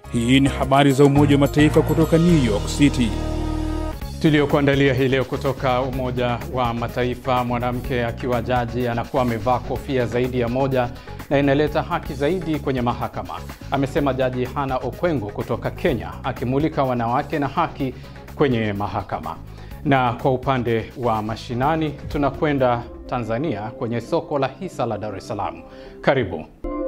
Hii ni habari za Umoja wa Mataifa kutoka New York City tuliokuandalia hii leo kutoka Umoja wa Mataifa. Mwanamke akiwa jaji anakuwa amevaa kofia zaidi ya moja na inaleta haki zaidi kwenye mahakama, amesema Jaji Hana Okwengo kutoka Kenya, akimulika wanawake na haki kwenye mahakama. Na kwa upande wa mashinani, tunakwenda Tanzania kwenye soko la hisa la Dar es Salaam. Karibu.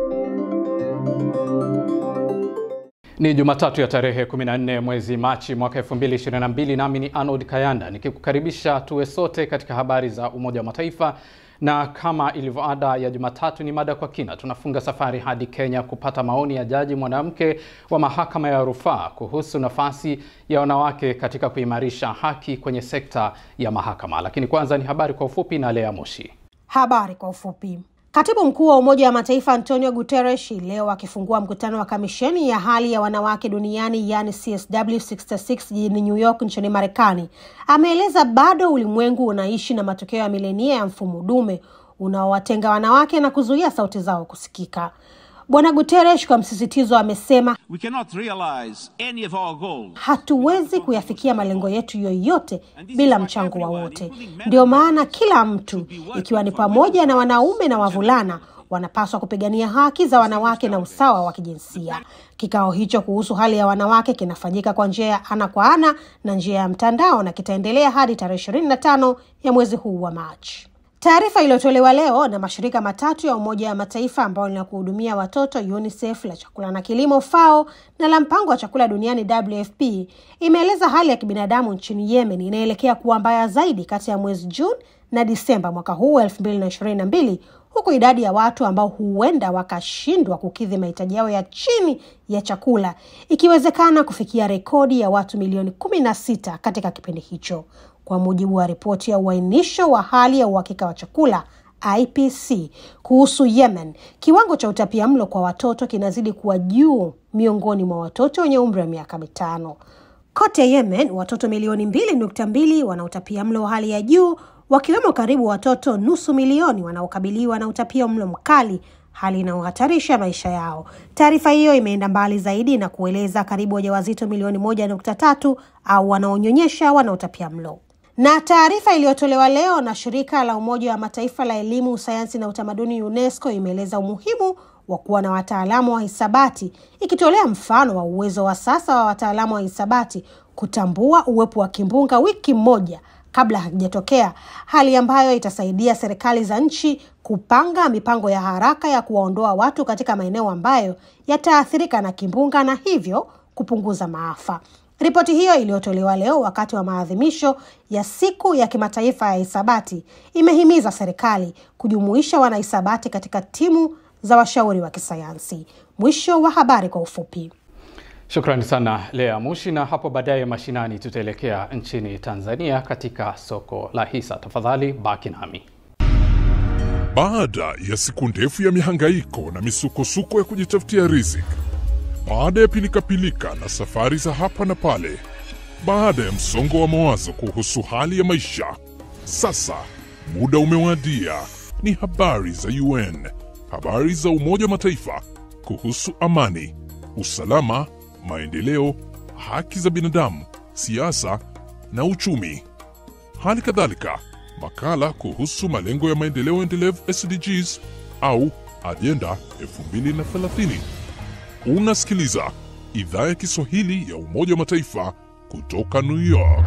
Ni Jumatatu ya tarehe 14 mwezi Machi mwaka 2022, nami ni Arnold Kayanda nikikukaribisha tuwe sote katika habari za Umoja wa Mataifa, na kama ilivyo ada ya Jumatatu ni mada kwa kina. Tunafunga safari hadi Kenya kupata maoni ya jaji mwanamke wa mahakama ya rufaa kuhusu nafasi ya wanawake katika kuimarisha haki kwenye sekta ya mahakama. Lakini kwanza ni habari kwa ufupi na Lea Moshi. Habari kwa ufupi. Katibu mkuu wa Umoja wa Mataifa Antonio Guterres leo akifungua mkutano wa kamisheni ya hali ya wanawake duniani yani CSW 66 jijini New York nchini Marekani ameeleza bado ulimwengu unaishi na matokeo ya milenia ya mfumo dume unaowatenga wanawake na kuzuia sauti zao kusikika. Bwana Guterres kwa msisitizo amesema We cannot realize any of our goals. hatuwezi kuyafikia malengo yetu yoyote bila mchango wa wote. Ndio maana kila mtu, ikiwa ni pamoja na wanaume na wavulana, wanapaswa kupigania haki za wanawake na usawa wa kijinsia. Kikao hicho kuhusu hali ya wanawake kinafanyika kwa njia ya ana kwa ana na njia ya mtandao na kitaendelea hadi tarehe ishirini na tano ya mwezi huu wa Machi. Taarifa iliyotolewa leo na mashirika matatu ya Umoja wa Mataifa ambayo ni la kuhudumia watoto UNICEF, la chakula na kilimo FAO na la mpango wa chakula duniani WFP imeeleza hali ya kibinadamu nchini Yemen inaelekea kuwa mbaya zaidi kati ya mwezi Juni na Disemba mwaka huu wa 2022 huku idadi ya watu ambao huenda wakashindwa kukidhi mahitaji yao ya chini ya chakula ikiwezekana kufikia rekodi ya watu milioni 16 katika kipindi hicho kwa mujibu wa ripoti ya uainisho wa hali ya uhakika wa chakula IPC kuhusu Yemen, kiwango cha utapiamlo kwa watoto kinazidi kuwa juu miongoni mwa watoto wenye umri wa miaka mitano. Kote Yemen, watoto milioni mbili nukta mbili wana utapiamlo wa hali ya juu, wakiwemo karibu watoto nusu milioni wanaokabiliwa na utapiamlo mkali, hali inayohatarisha maisha yao. Taarifa hiyo imeenda mbali zaidi na kueleza karibu wajawazito milioni moja nukta tatu au wanaonyonyesha wana utapiamlo na taarifa iliyotolewa leo na shirika la Umoja wa Mataifa la elimu, sayansi na utamaduni UNESCO imeeleza umuhimu wa kuwa na wataalamu wa hisabati, ikitolea mfano wa uwezo wa sasa wa wataalamu wa hisabati kutambua uwepo wa kimbunga wiki moja kabla hakijatokea, hali ambayo itasaidia serikali za nchi kupanga mipango ya haraka ya kuwaondoa watu katika maeneo ambayo yataathirika na kimbunga na hivyo kupunguza maafa. Ripoti hiyo iliyotolewa leo wakati wa maadhimisho ya siku ya kimataifa ya hisabati imehimiza serikali kujumuisha wanahisabati katika timu za washauri wa kisayansi. Mwisho wa habari kwa ufupi. Shukrani sana Lea Mushi, na hapo baadaye mashinani tutaelekea nchini Tanzania katika soko la hisa. Tafadhali baki nami. Baada ya siku ndefu ya mihangaiko na misukosuko ya kujitafutia riziki baada ya pilikapilika na safari za hapa na pale, baada ya msongo wa mawazo kuhusu hali ya maisha, sasa muda umewadia. Ni habari za UN, habari za Umoja wa Mataifa kuhusu amani, usalama, maendeleo, haki za binadamu, siasa na uchumi. Hali kadhalika makala kuhusu malengo ya maendeleo endelevu SDGs au ajenda 2030. Unasikiliza idhaa ya Kiswahili ya Umoja wa Mataifa kutoka New York.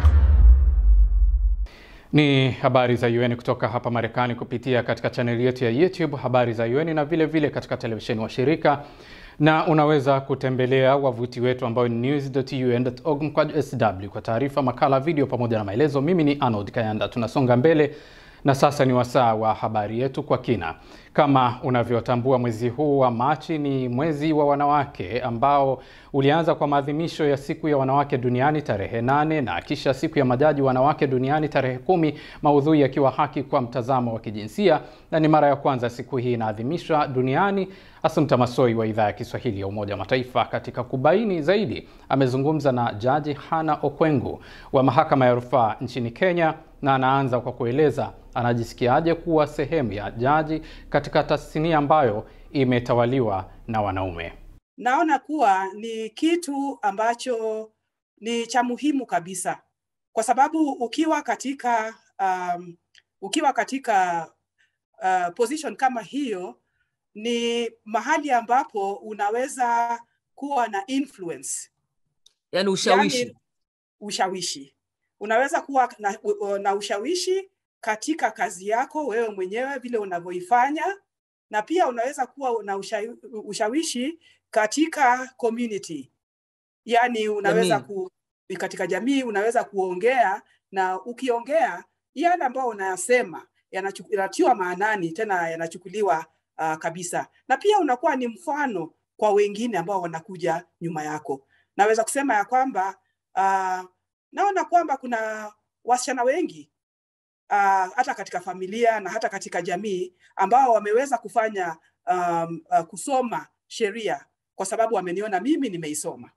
Ni habari za UN kutoka hapa Marekani kupitia katika chaneli yetu ya YouTube habari za UN na vile vile katika televisheni wa shirika, na unaweza kutembelea wavuti wetu ambao ni news.un.org mkwaju sw kwa taarifa, makala, video pamoja na maelezo. Mimi ni Arnold Kayanda. Tunasonga mbele na sasa ni wasaa wa habari yetu kwa kina. Kama unavyotambua, mwezi huu wa Machi ni mwezi wa wanawake ambao ulianza kwa maadhimisho ya siku ya wanawake duniani tarehe nane na kisha siku ya majaji wanawake duniani tarehe kumi, maudhui yakiwa haki kwa mtazamo wa kijinsia, na ni mara ya kwanza siku hii inaadhimishwa duniani. Assumpta Massoi wa idhaa ya Kiswahili ya Umoja wa Mataifa katika kubaini zaidi amezungumza na Jaji Hana Okwengu wa mahakama ya rufaa nchini Kenya na anaanza kwa kueleza anajisikiaje kuwa sehemu ya jaji katika tasnia ambayo imetawaliwa na wanaume. naona kuwa ni kitu ambacho ni cha muhimu kabisa, kwa sababu ukiwa katika um, ukiwa katika uh, position kama hiyo ni mahali ambapo unaweza kuwa na influence yaani ushawishi yani, ushawishi unaweza kuwa na, u- na ushawishi katika kazi yako wewe mwenyewe vile unavyoifanya na pia unaweza kuwa na usha, ushawishi katika community yani unaweza Jamii. ku, katika jamii unaweza kuongea na ukiongea yale ambayo unayasema yanachu- yanatiwa maanani tena yanachukuliwa uh, kabisa na pia unakuwa ni mfano kwa wengine ambao wanakuja nyuma yako naweza kusema ya kwamba uh, naona kwamba kuna wasichana wengi uh, hata katika familia na hata katika jamii ambao wameweza kufanya um, uh, kusoma sheria kwa sababu wameniona mimi nimeisoma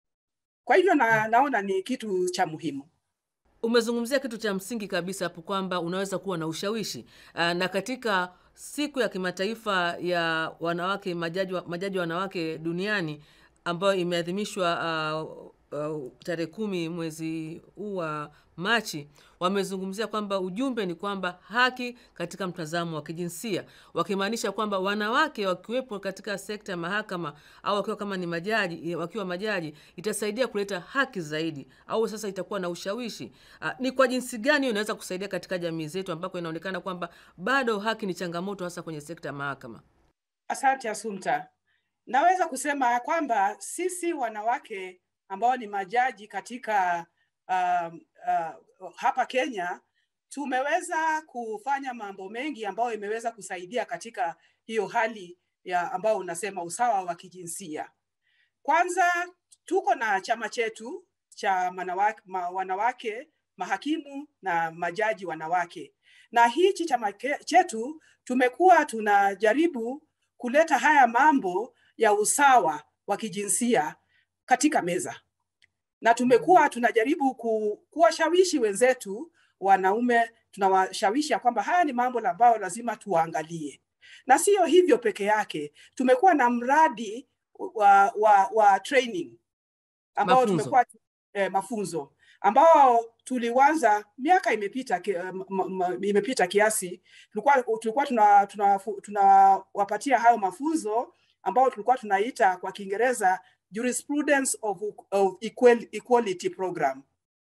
kwa hivyo na, naona ni kitu cha muhimu umezungumzia kitu cha msingi kabisa hapo kwamba unaweza kuwa na ushawishi Ah, na katika siku ya kimataifa ya wanawake majaji, wa- majaji wanawake duniani ambayo imeadhimishwa uh, uh, tarehe kumi mwezi huu wa Machi, wamezungumzia kwamba ujumbe ni kwamba haki katika mtazamo wa kijinsia, wakimaanisha kwamba wanawake wakiwepo katika sekta ya mahakama au wakiwa kama ni majaji, wakiwa majaji itasaidia kuleta haki zaidi, au sasa itakuwa na ushawishi. Uh, ni kwa jinsi gani hiyo inaweza kusaidia katika jamii zetu ambako inaonekana kwamba bado haki ni changamoto, hasa kwenye sekta ya mahakama? Asante Asumta. Naweza kusema ya kwamba sisi wanawake ambao ni majaji katika um, uh, hapa Kenya tumeweza kufanya mambo mengi ambayo imeweza kusaidia katika hiyo hali ya ambao unasema usawa wa kijinsia. Kwanza tuko na chama chetu cha manawake, ma, wanawake mahakimu na majaji wanawake, na hichi chama ke- chetu tumekuwa tunajaribu kuleta haya mambo ya usawa wa kijinsia katika meza, na tumekuwa tunajaribu ku, kuwashawishi wenzetu wanaume, tunawashawishi ya kwamba haya ni mambo ambayo lazima tuangalie, na sio hivyo peke yake. Tumekuwa na mradi wa, wa, wa training ambao Mafunzo. tumekuwa eh, mafunzo ambao tulianza miaka imepita ki- eh, ma- ma- imepita kiasi tulikuwa tulikuwa tuna tunawapatia tuna tunawapatia hayo mafunzo ambao tulikuwa tunaita kwa Kiingereza jurisprudence of, of equal, equality program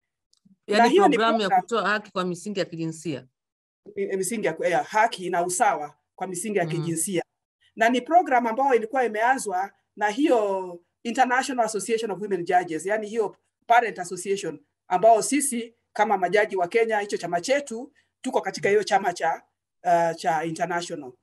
Yaani hiyo ni programu ya program- kutoa haki kwa misingi ya kijinsia. mi- misingi ya, ya haki na usawa kwa misingi ya Mhm. kijinsia na ni program ambayo ilikuwa imeanzwa na hiyo International Association of Women Judges, yani hiyo Parent Association ambao sisi kama majaji wa Kenya, hicho chama chetu, tuko katika hiyo chama cha uh, cha international.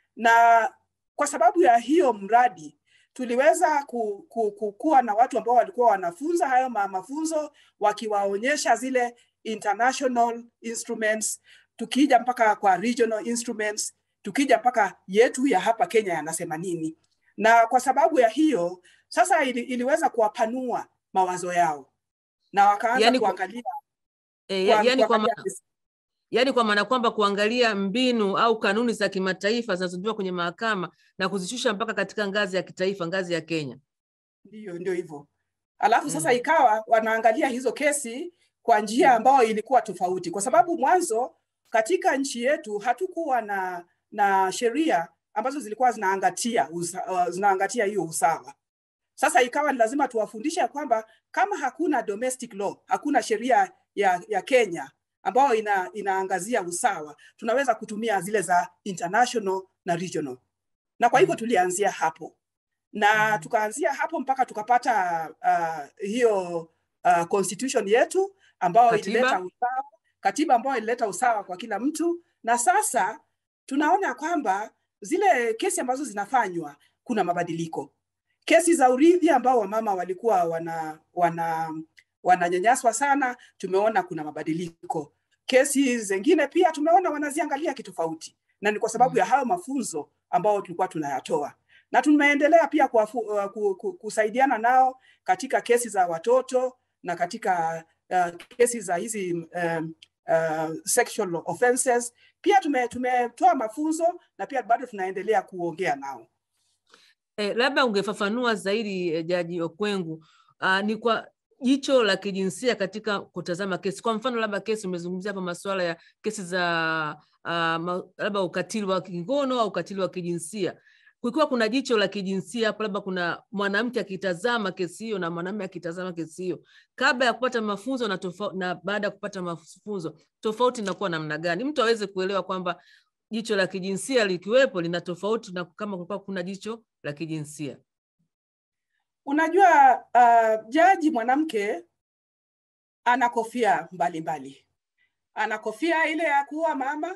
Na kwa sababu ya hiyo mradi tuliweza ku, ku, ku, kuwa na watu ambao walikuwa wanafunza hayo ma, mafunzo wakiwaonyesha zile international instruments tukija mpaka kwa regional instruments, tukija mpaka yetu ya hapa Kenya yanasema nini. Na kwa sababu ya hiyo sasa ili, iliweza kuwapanua mawazo yao na wakaanza Yaani kwa- kuangalia E, ya, kwa- yani kwa kuangalia ma, yaani kwa maana kwamba kuangalia mbinu au kanuni za kimataifa zinazotumiwa kwenye mahakama na kuzishusha mpaka katika ngazi ya kitaifa, ngazi ya Kenya. Ndio, ndio hivyo. Alafu sasa Mm. ikawa wanaangalia hizo kesi kwa njia ambayo ilikuwa tofauti, kwa sababu mwanzo katika nchi yetu hatukuwa na na sheria ambazo zilikuwa zinaangatia usa, uh, zinaangatia hiyo usawa. Sasa ikawa ni lazima tuwafundishe ya kwamba kama hakuna domestic law, hakuna sheria ya, ya Kenya ambayo ina, inaangazia usawa, tunaweza kutumia zile za international na regional, na kwa hivyo tulianzia hapo na tukaanzia hapo mpaka tukapata uh, hiyo uh, constitution yetu ambayo Katiba. ilileta usawa, katiba ambayo ilileta usawa kwa kila mtu, na sasa tunaona kwamba zile kesi ambazo zinafanywa kuna mabadiliko. Kesi za urithi ambao wamama walikuwa wana wana wananyanyaswa sana, tumeona kuna mabadiliko. Kesi zingine pia tumeona wanaziangalia kitofauti, na ni kwa sababu ya hayo mafunzo ambao tulikuwa tunayatoa na tumeendelea pia kuwafu, uh, ku, ku, kusaidiana nao katika kesi za watoto na katika uh, kesi za hizi um, uh, sexual offenses. Pia tume, tumetoa mafunzo na pia bado tunaendelea kuongea nao. Eh, labda ungefafanua zaidi eh, Jaji Okwengu, uh, ni kwa jicho la kijinsia katika kutazama kesi. Kwa mfano, labda kesi umezungumzia hapa masuala ya kesi za uh, ma- labda ukatili wa kingono au ukatili wa kijinsia kukiwa kuna jicho la kijinsia hapo, labda kuna mwanamke akitazama kesi hiyo na mwanamume akitazama kesi hiyo, kabla ya kupata mafunzo na, tofa, na baada ya kupata mafunzo, tofauti inakuwa namna gani? Mtu aweze kuelewa kwamba jicho la kijinsia likiwepo lina tofauti na kama kulikuwa kuna jicho la kijinsia. Unajua uh, jaji mwanamke ana kofia mbalimbali. Ana kofia ile ya kuwa mama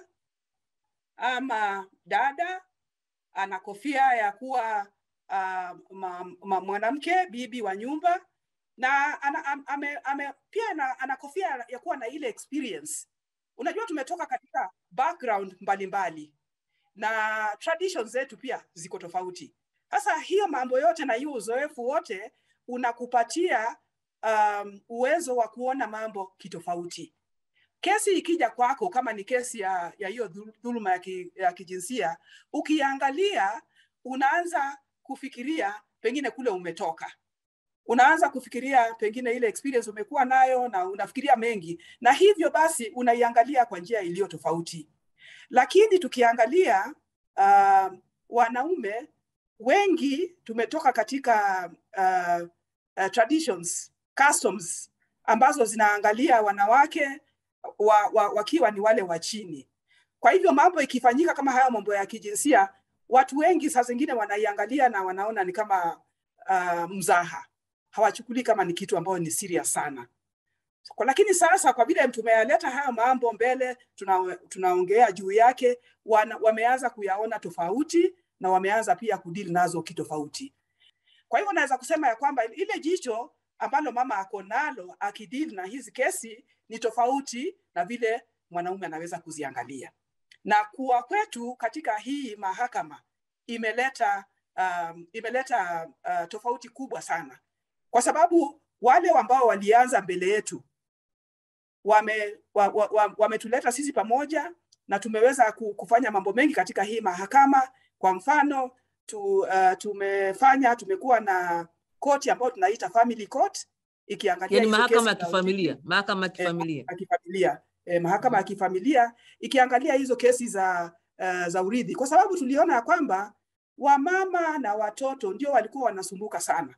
ama dada, ana kofia ya kuwa uh, ma, ma, mwanamke bibi wa nyumba na ana, am- ame, ame, pia ana, ana kofia ya kuwa na ile experience. Unajua tumetoka katika background mbalimbali na traditions zetu pia ziko tofauti. Sasa hiyo mambo yote na hiyo uzoefu wote unakupatia um, uwezo wa kuona mambo kitofauti. Kesi ikija kwako, kama ni kesi ya ya hiyo dhul- dhuluma ya, ki, ya kijinsia, ukiangalia unaanza kufikiria pengine kule umetoka, unaanza kufikiria pengine ile experience umekuwa nayo, na unafikiria mengi, na hivyo basi unaiangalia kwa njia iliyo tofauti. Lakini tukiangalia uh, wanaume wengi tumetoka katika uh, uh, traditions customs ambazo zinaangalia wanawake wa, wa, wakiwa ni wale wa chini. Kwa hivyo mambo ikifanyika kama haya mambo ya kijinsia, watu wengi saa zingine wanaiangalia na wanaona ni kama uh, mzaha, hawachukuli kama ni kitu ambayo ni serious sana. Kwa, lakini sasa kwa vile tumeyaleta haya mambo mbele, tuna, tunaongea juu yake, wana, wameanza kuyaona tofauti na wameanza pia kudili nazo kitofauti. Kwa hivyo naweza kusema ya kwamba ile jicho ambalo mama ako nalo akidili na hizi kesi ni tofauti na vile mwanaume anaweza kuziangalia, na kuwa kwetu katika hii mahakama imeleta um, imeleta uh, tofauti kubwa sana, kwa sababu wale ambao walianza mbele yetu wame wa, wa, wa, wametuleta sisi pamoja na tumeweza ku- kufanya mambo mengi katika hii mahakama. Kwa mfano tu, uh, tumefanya tumekuwa na koti ambayo tunaita family court ikiangalia Yani hizo mahakama ya kesi za kifamilia, mahakama ya eh, kifamilia. ya kifamilia eh, mahakama ya kifamilia ikiangalia hizo kesi za uh, za urithi, kwa sababu tuliona ya kwamba wamama na watoto ndio walikuwa wanasumbuka sana.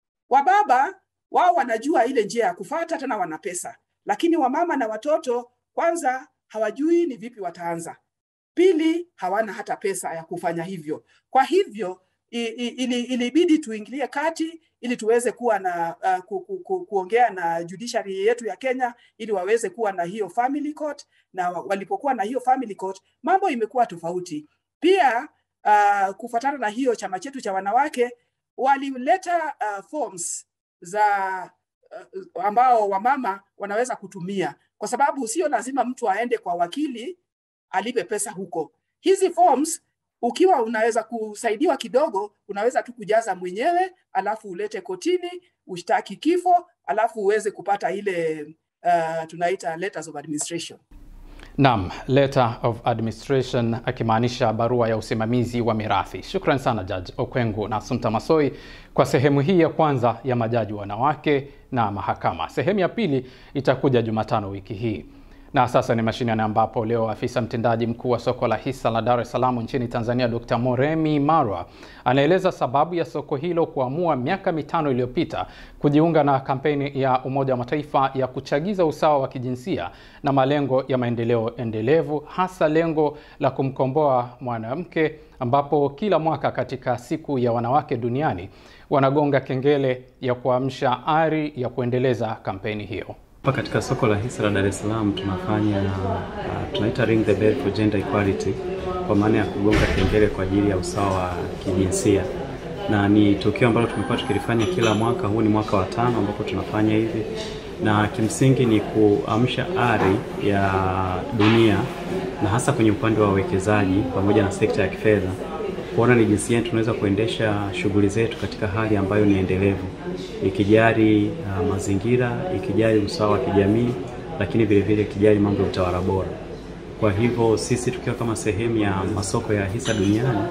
Wababa wao wanajua ile njia ya kufata, tena wana pesa, lakini wamama na watoto kwanza hawajui ni vipi wataanza, pili hawana hata pesa ya kufanya hivyo. Kwa hivyo i- i- ili, ilibidi tuingilie kati ili tuweze kuwa na uh, ku, ku, ku, kuongea na judiciary yetu ya Kenya ili waweze kuwa na hiyo family court, na wa- walipokuwa na hiyo family court mambo imekuwa tofauti. Pia uh, kufuatana na hiyo chama chetu cha wanawake walileta uh, forms za uh, ambao wamama wanaweza kutumia, kwa sababu sio lazima mtu aende kwa wakili alipe pesa huko. Hizi forms ukiwa unaweza kusaidiwa kidogo, unaweza tu kujaza mwenyewe, alafu ulete kotini, ushtaki kifo, alafu uweze kupata ile uh, tunaita letters of administration. Naam, letter of administration akimaanisha barua ya usimamizi wa mirathi. Shukran sana Judge Okwengu na Assumpta Massoi kwa sehemu hii ya kwanza ya majaji wanawake na mahakama. Sehemu ya pili itakuja Jumatano wiki hii. Na sasa ni mashinani ambapo leo afisa mtendaji mkuu wa soko la hisa la Dar es Salaam nchini Tanzania Dr. Moremi Marwa anaeleza sababu ya soko hilo kuamua miaka mitano iliyopita kujiunga na kampeni ya Umoja wa Mataifa ya kuchagiza usawa wa kijinsia na malengo ya maendeleo endelevu, hasa lengo la kumkomboa mwanamke, ambapo kila mwaka katika siku ya wanawake duniani wanagonga kengele ya kuamsha ari ya kuendeleza kampeni hiyo. Hapa katika soko la hisa la Dar es Salaam tunafanya uh, tunaita ring the bell for gender equality, kwa maana ya kugonga kengele kwa ajili ya usawa wa kijinsia, na ni tukio ambalo tumekuwa tukilifanya kila mwaka. Huu ni mwaka wa tano ambapo tunafanya hivi, na kimsingi ni kuamsha ari ya dunia na hasa kwenye upande wa wawekezaji pamoja na sekta ya kifedha kuona ni jinsi gani tunaweza kuendesha shughuli zetu katika hali ambayo ni endelevu, ikijali uh, mazingira, ikijali usawa wa kijamii, lakini vile vile ikijali mambo ya utawala bora. Kwa hivyo sisi tukiwa kama sehemu ya masoko ya hisa duniani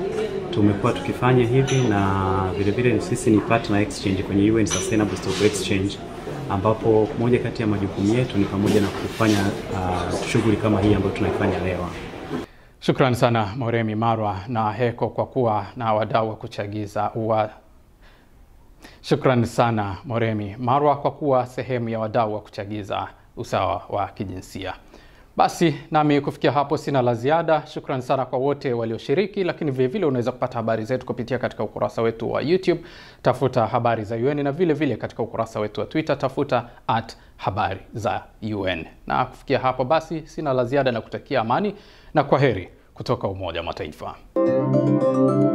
tumekuwa tukifanya hivi, na vile vile sisi ni partner exchange kwenye UN Sustainable Stock Exchange, ambapo moja kati ya majukumu yetu ni pamoja na kufanya uh, shughuli kama hii ambayo tunaifanya leo. Shukrani sana Moremi Marwa na Heko kwa kuwa na wadau wa kuchagiza wa Shukrani sana Moremi Marwa kwa kuwa sehemu ya wadau wa kuchagiza usawa wa kijinsia. Basi nami kufikia hapo sina la ziada. Shukrani sana kwa wote walioshiriki, lakini vile vile unaweza kupata habari zetu kupitia katika ukurasa wetu wa YouTube, tafuta habari za UN, na vile vile katika ukurasa wetu wa Twitter, tafuta at habari za UN. Na kufikia hapo basi sina la ziada na kutakia amani na kwa heri kutoka Umoja wa Mataifa.